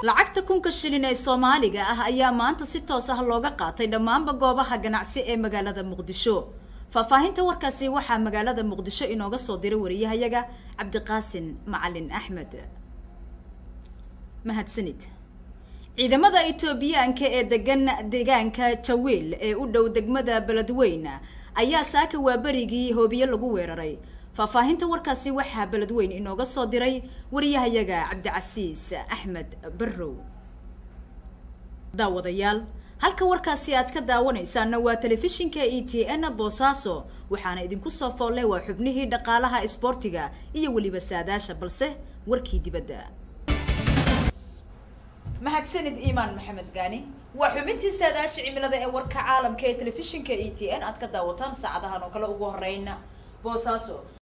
lacagta kunka shilin ee soomaaliga ah ayaa maanta si toos ah looga qaatay dhammaanba goobaha ganacsi ee magaalada muqdisho faahfaahinta warkaasi waxaa magaalada muqdisho inooga soo diray wariyahayaga cabdiqaasin macalin axmed mahadsanid ciidamada etoobiyaanka ee degan deegaanka jawiil ee u dhow degmada beledweyn ayaa saaka waaberigii hoobiye lagu weeraray faahfaahinta warkaasi waxaa beledweyn inooga soo diray wariyahayaga cabdicasiis axmed barrow daawadayaal halka warkaasi aad ka daawanaysaana waa telefishinka e t n boosaaso waxaana idinku soo foolle waa xubnihii dhaqaalaha isboortiga iyo weliba saadaasha balse warkii dibadda mahadsanid iimaan maxamed gaani waa xubintii saadaasha cimilada ee warka caalamka ee telefishinka e t n aad ka daawataan saacadahan oo kale ugu horeyna boosaaso